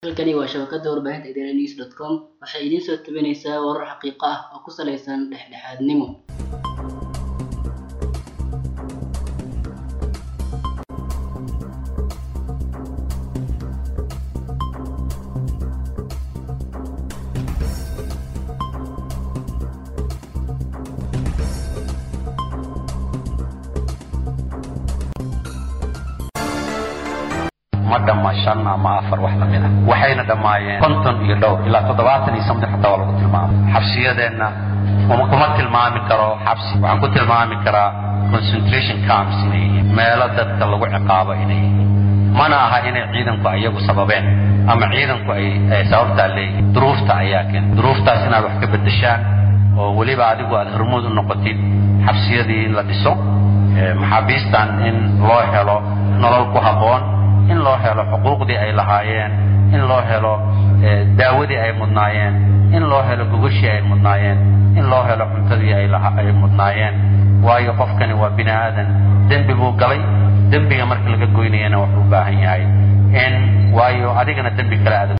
Halkani waa shabakada warbaahinta idaanews dot com waxay idiin soo tabinaysaa warar xaqiiqo ah oo ku saleysan dhexdhexaadnimo. ma dhamma shan ama afar wax la mid ah waxayna dhammaayeen konton iyo dhowr ilaa toddobaatan iyo something xataa waa lagu tilmaamay xabsiyadeenna kuma kuma tilmaami karo xabsi waxaan ku tilmaami karaa concentration camps inay yihiin meelo dadka lagu ciqaabo inay yihiin mana aha inay ciidanku iyagu sababeen ama ciidanku ay ay sababtaa leeyihiin duruufta ayaa keen duruuftaas inaad wax ka beddeshaan oo weliba adigu aad hormuud u noqotid xabsiyadii in la dhiso ee maxaabiistan in loo helo nolol ku habboon in loo helo xuquuqdii ay lahaayeen in loo helo daawadii ay mudnaayeen in loo helo gogashii ay mudnaayeen in loo helo cuntadii ay laha ay mudnaayeen waayo qofkani waa bini aadan dembi buu galay dembiga marka laga goynayana wuxuu u baahan yahay in waayo adigana dembi kale aad